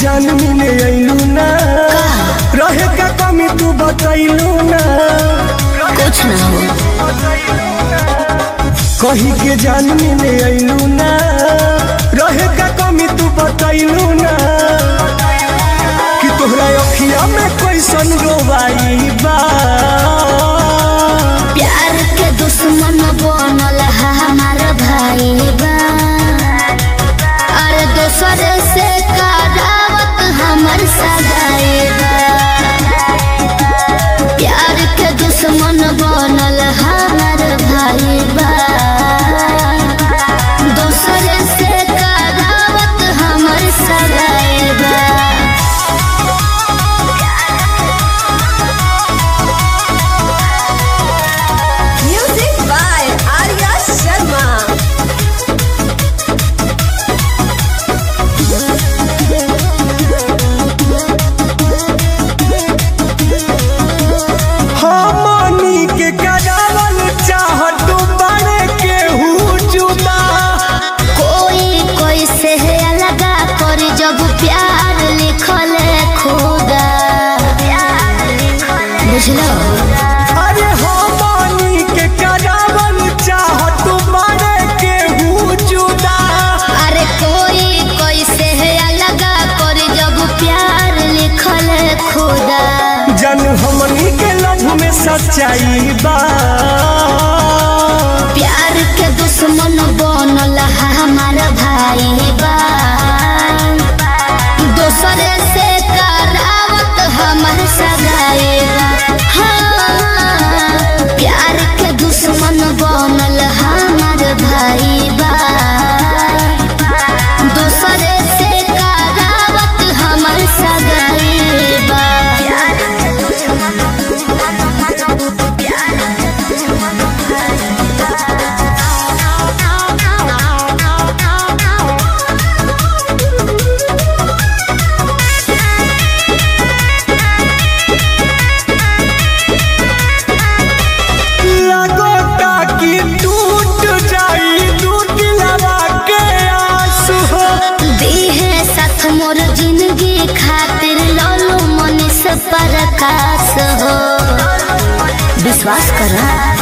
जान मिले अइलू ना रहे का कमी तू बतैलू ना कुछ ना हो कही के जान मिले अइलू ना रहे का कमी तू बतैलू ना कि तोहरा अखिया में कैसन रोवाई बा प्यार के दुश्मन बनल है हमार भाई बा अरे दोसर से करावत हमर सगाई बा प्यार के दुश्मन बनल हमार भाई बा दोसर से करावत हमर सगाई बा Music by Arya Sharma. हमनी के करावल चाहत बड़े केहू जुदा कोई कोई से अलगा कर जब प्यार लिखल खुदा बुझलो अरे हमनी के करावल चाहत बड़े केहू जुदा अरे कोई कोई से अलगा कर जब प्यार लिखल खुदा जन हमनी के लव में सच्चाई बा प्यार के दुश्मन बनल है हमार भाई बा दोसर से करावत हमर सगाई बा हाँ, प्यार के दुश्मन बनल हमार भाई बा दोसर से करावत हमर सगाई बा लगोता कि टूट जाई टूट लवा के आंसू हो दीहे साथ मोर जिंदगी खातिर लोलो मनीष प्रकाश हो विश्वास कर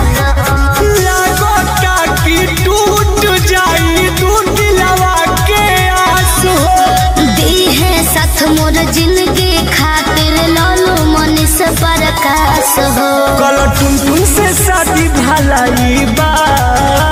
लगोता कि टूट जाई टूट लवा के आंसू हो दीहे साथ मोर जिंदगी खातिर लोलो मनीष प्रकाश हो कल टुन टुन से शादी भलाई बा